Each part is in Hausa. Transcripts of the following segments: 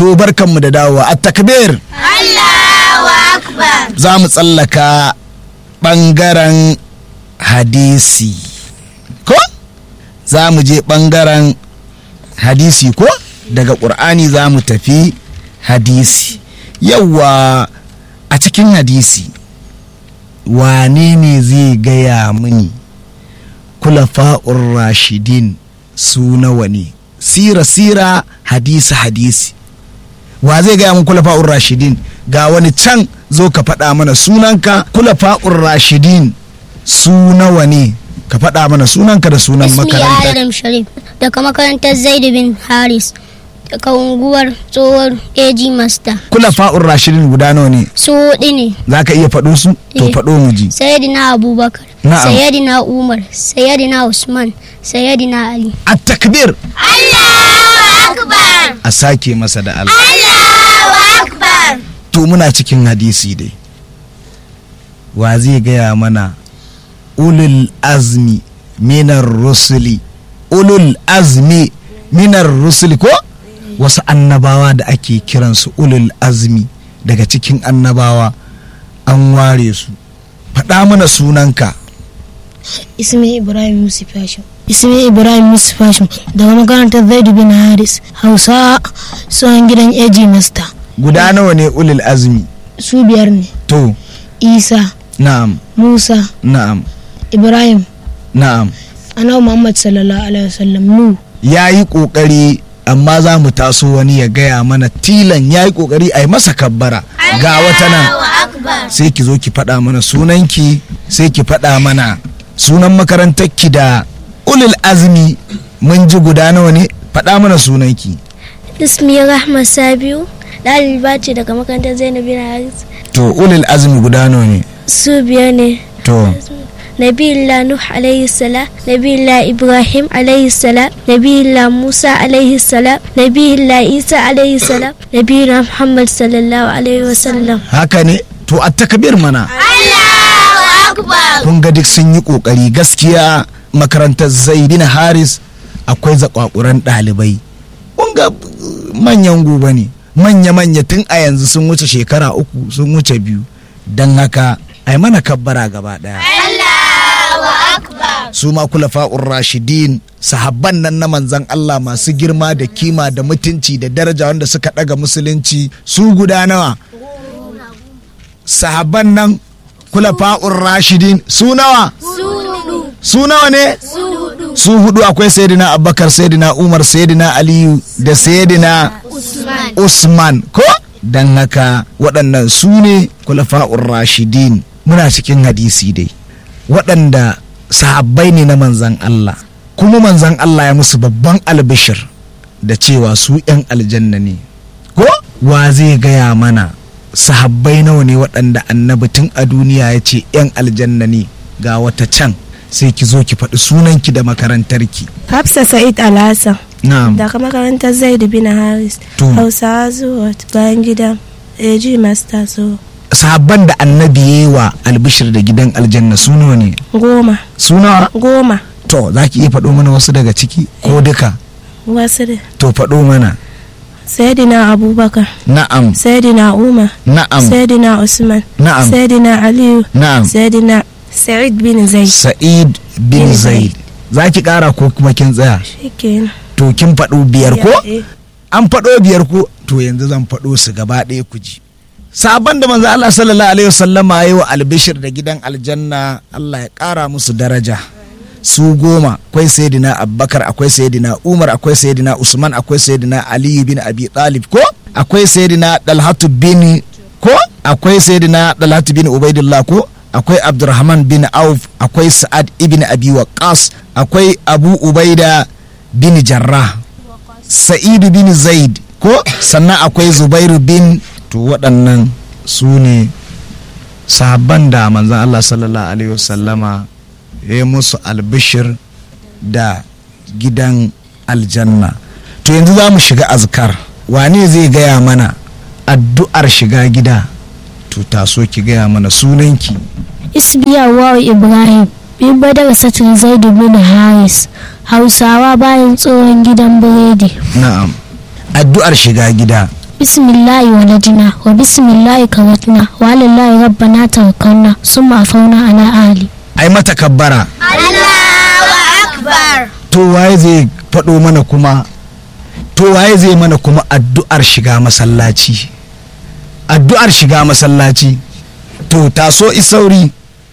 to barkanmu da dawowa a takbir Allahu Akbar. za mu tsallaka ɓangaren hadisi ko za mu je ɓangaren hadisi ko daga ƙur'ani za mu tafi hadisi yawwa a cikin hadisi wane ne zai gaya mini kulafa'ur rashidin su nawa ne sira sira hadisi hadisi wa zai gaya mun kulafa'ur rashidin ga wani can zo ka faɗa mana sunanka kulafa'ur rashidin su nawa ne ka faɗa mana sunanka da sunan Ismi makaranta Adam Sharif daga makarantar Zaid bin Haris daga unguwar tsohon AG Master. kulafa'ur rashidin guda nawa ne Su hudu ne. za ka iya faɗo su to Eh. faɗo mu ji Sayyidina Abubakar, Na'am. Sayyidina Umar, Sayyidina Usman, Sayyidina Ali. a takbir Allahu Akbar. a sake masa da Allah Allahu Akbar. to muna cikin hadisi dai wa zai gaya mana ulul azmi minar rusuli ulul azmi minar rusuli ko wasu annabawa da ake kiransu ulul azmi daga cikin annabawa an ware su faɗa mana sunanka ismi ibrahim yusuf hashim ismi ibrahim yusuf hashim daga makarantar zaidu bin haris hausa tsohon gidan AG master guda nawa ne ulul azmi su biyar ne to isa na'am musa na'am ibrahim na'am annabi muhammad sallallahu alaihi wasallam nu ya yi ƙoƙari amma za mu taso wani ya gaya mana tilan ya yi ƙoƙari a yi masa kabbara ga wata nan Allahu Akbar. sai ki zo ki faɗa mana sunanki sai ki faɗa mana sunan makarantarki da ulul azmi mun ji guda nawa ne faɗa mana sunanki Ismi Rahma Sabiu, ɗaliba ce daga makarantar Zainab bin Haris. to ulul azmi guda nawa ne Su biyar ne. to Nabiyullah Nuh alaihi salam, Nabiyullah Ibrahim alaihi salam, Nabiyullah Musa alaihi salam, Nabiyullah Isa alaihi salam, Nabiyullah Muhammad sallallahu alaihi wasallam. haka ne to a takabir mana Allahu Akbar. kun ga duk sun yi kokari gaskiya makarantar zaidina haris akwai zakwakuran ɗalibai kun ga uh, manyan gobe ne manya-manya tun a yanzu sun wuce shekara uku sun wuce biyu don haka ai mana kabbara gaba ɗaya Allahu Akbar. su ma kulafa'ur rashidin sahabban nan na manzan Allah masu girma da kima da mutunci da daraja wanda suka ɗaga musulunci su guda nawa sahabban nan kulafa'ur rashidin su nawa su nawa ne su hudu akwai sayyidina abubakar sayyidina umar sayyidina aliyu da sayyidina usman ko don haka waɗannan su ne kulafa'ur rashidin muna cikin hadisi dai waɗanda sahabbai ne na manzan Allah kuma manzan Allah ya musu babban albishir da cewa su 'yan aljanna ne ko wa zai gaya mana sahabbai nawa ne waɗanda annabi tun a duniya ya ce 'yan aljanna ne ga wata can sai ki zo ki faɗi sunanki da makarantarki Hafsa Sa'id Alhassan na'am daga makarantar Zaid bin Haris To. Hausawa zuwa bayan gidan AG Master so sahabban da annabi ya yi wa albishir da gidan aljanna su nawa ne goma su nawa goma to za ki iya faɗo mana wasu daga ciki ko duka wasu da to faɗo mana Sayyidina Abubakar na'am Sayyidina Umar na'am Sayyidina Usman na'am Sayyidina Aliyu na'am Sayyidina Sa'id bin Zaid sa'id bin Bin zaid za ki ƙara ko kuma kin tsaya shikenan to kin faɗo biyar ko Eh, an faɗo biyar ko to yanzu zan faɗo su gaba ɗaya ku ji sabon da manzo Allah sallallahu alaihi wasallama ya yi wa albishir da gidan aljanna Allah ya ƙara musu daraja su goma akwai sayyidina abubakar akwai sayyidina umar akwai sayyidina usman akwai sayyidina aliyu bin abi talib ko akwai sayyidina dalhatu bin ko akwai sayyidina dalhatu bin ubaidillah ko akwai abdurrahman bin auf akwai sa'ad ibn abi waqqas akwai abu ubaida bin jarrah sa'idu bin zaid ko sannan akwai zubairu bin to waɗannan su ne sahabban da manzan Allah sallallahu alaihi wasallama ya yi musu albishir da gidan aljanna to yanzu za mu shiga azkar wane zai gaya mana addu'ar shiga gida to taso ki gaya mana sunanki Ismi Yawwa Ibrahim, bin badar satin Zaidu bin Haris, Hausawa bayan tsohon gidan biredi. na'am addu'ar shiga gida بسم الله ولدنا وبسم الله كوتنا وعلى الله ربنا توكلنا ثم عفونا على أهلي ai mata kabbara Allahu Akbar. to waye zai faɗo mana kuma to waye zai mana kuma addu'ar shiga masallaci addu'ar shiga masallaci to taso isauri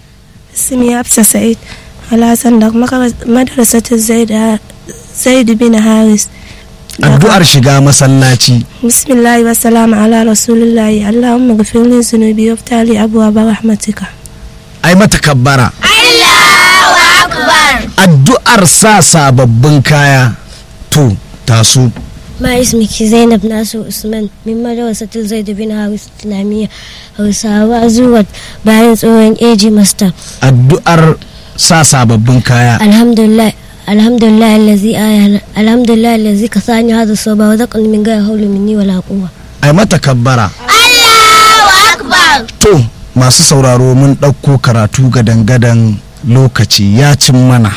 اسمي حفصة سعيد على صندوق مدرسة زيد زيد بن حارس addu'ar shiga masallaci بسم الله والسلام على رسول الله اللهم اغفر لي ذنوبي وافتح لي أبواب رحمتك ai mata kabbara Allahu Akbar. addu'ar sa sababbin kaya to taso ما اسمك زينب ناصر عثمان من مدرسة زيد بن هارس إسلامية Hausawa zuwa bayan tsohon AG Master. addu'ar sa sababbin kaya Alhamdulillah alhamdulillah allazi ayana alhamdulillah allazi kasani hadha soba wa zaqani min ghayri hawli minni wala quwwa ai mata kabbara Allahu Akbar. to masu sauraro mun ɗauko karatu gadan-gadan lokaci ya cin mana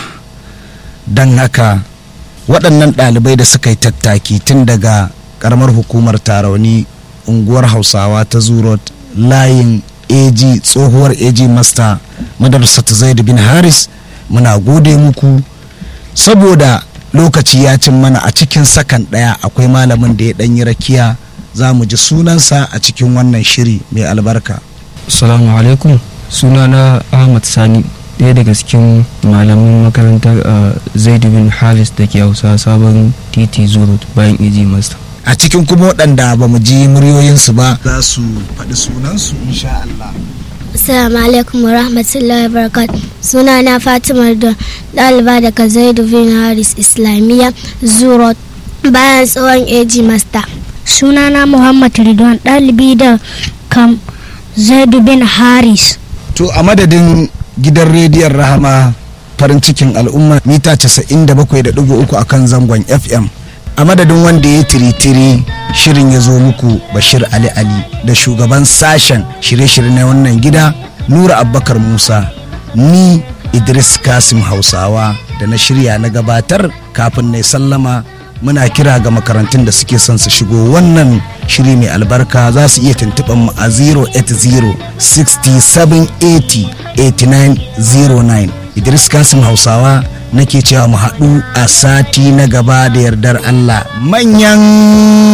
don haka waɗannan ɗalibai da suka yi tattaki tun daga ƙaramar hukumar tarauni unguwar hausawa ta zurot layin ag tsohuwar ag master madarsa ta zaid bin haris muna gode muku saboda lokaci ya cin mana a cikin sakan ɗaya akwai malamin da ya ɗanyi rakiya za mu ji sunansa a cikin wannan shiri mai albarka Assalamu alaikum sunana Ahmad Sani ɗaya daga cikin malaman makarantar uh, Zaid bin Halis da ke hausa sabon titi zurut bayan iji master. a cikin kuma waɗanda ba mu ji muryoyinsu ba za su faɗi sunansu insha Allah Assalamu alaikum wa rahmatullahi wa barakatuh. Suna na Fatima da ɗaliba daga Zaidu bin Haris Islamiyya Zuro bayan tsohon AG Master. Suna na Muhammad Ridwan ɗalibi da kam Zaidu bin Haris. to a madadin gidan rediyon rahama farin cikin al'umma mita 97.3 a kan zangon fm a madadin wanda ya tiritiri shirin ya zo muku bashir ali ali da shugaban sashen shirye-shirye na wannan gida nura abbakar musa ni idris kasim hausawa da na shirya na gabatar kafin na sallama muna kira ga makarantun da suke son su shigo wannan shiri mai albarka za su iya tuntuɓar mu a 080 6780 8909 idris kasim hausawa nake cewa mu haɗu a sati na gaba da yardar allah manyan